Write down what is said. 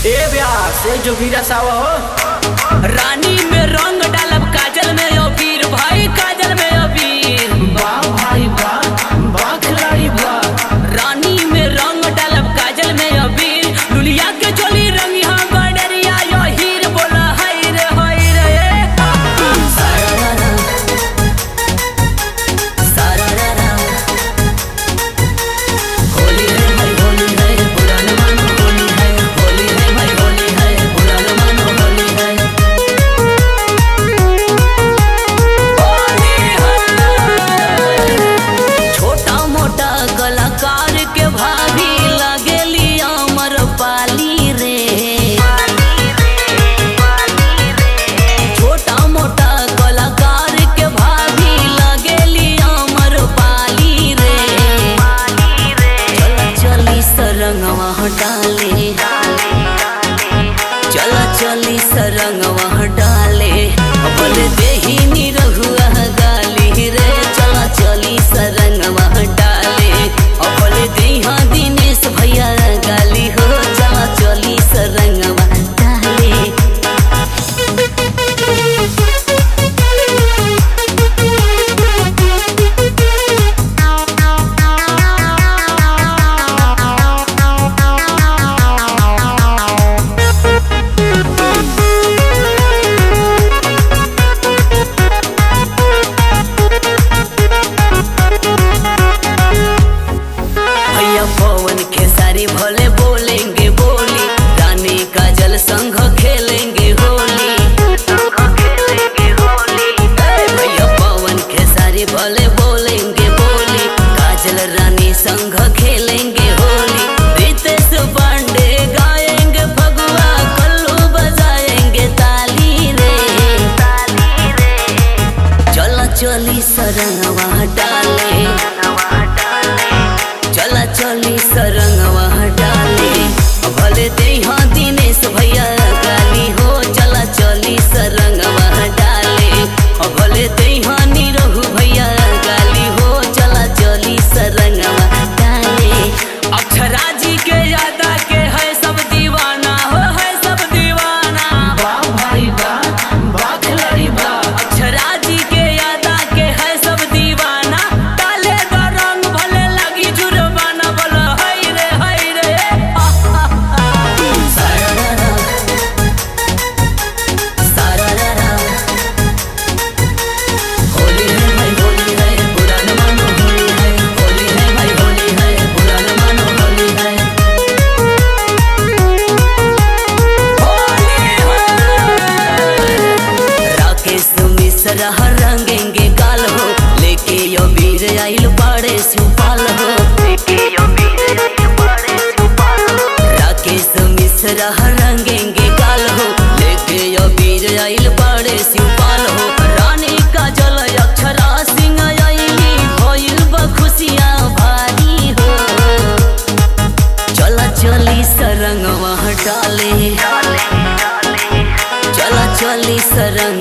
ए ब्याह से जो भी रसावा हो रानी में रंग डालब काजल में अबीर भाई काजल में अबीर वाह भाई वाह वाह खिलाड़ी वाह रानी में रंग डालब काजल में अबीर दुनिया के चोली रंगी हाँ गडरिया यो हीर बोला हाय रे हाय रे सारारा सारारा होली है भाई होली है पुराना मानो होली है होली है भाई होली है पुराना मानो होली है छोटा मोटा कलाकार के भाभी लगेली अमर पाली रे छोटा मोटा कलाकार के भाभी लगेली अमर पाली रे चला चली सरंगवा डाले चला चली सरंगवा डाले अपन देही निरहुआ गाली रे चला चली सरंगवा डाले अपन देहा दिनेश भैया गाली हो चला चली सरंगवा डाले भैया पवन खेसारी भले बोलेंगे बोली रानी काजल संग खेलेंगे होली ए, भैया पवन खेसारी भले बोलेंगे बोली काजल रानी संग खेलेंगे होली रितेश पांडे गाएंगे फगुआ कल्लू बजाएंगे ताली रे चला चली सरंगवा डाले चला चली सरंगवा डाले भले देहा दिनेश भैया गाली हो चला चली सरंगवा डाले भले देहा निरहु भैया गाली हो चला चली सरंगवा डाले अक्षरा जी के यादा के है सब दीवाना हो है सब दीवाना वाह भाई वाह वाह खिलाड़ी वाह अक्षरा जी के यादा के है सब दीवाना डाले द रंग भले लगी जुर्माना बोलो हाय रे हाय रे सारारा सारारा होली है भाई होली है पुराना मानो होली है होली है भाई होली है पुराना मानो होली है राकेश मिश्रा रंगेंगे गाल हो लेके यो वीर आइल पाड़े सुपाल हो राकेश मिश्रा रंगेंगे गाल हो लेके यो वीर आइल पाड़े सुपाल हो रानी का जल अक्षरा सिंह आइली भइल बा खुशियाँ भारी हो चला चली सरंगवा डाले चला चली सरंग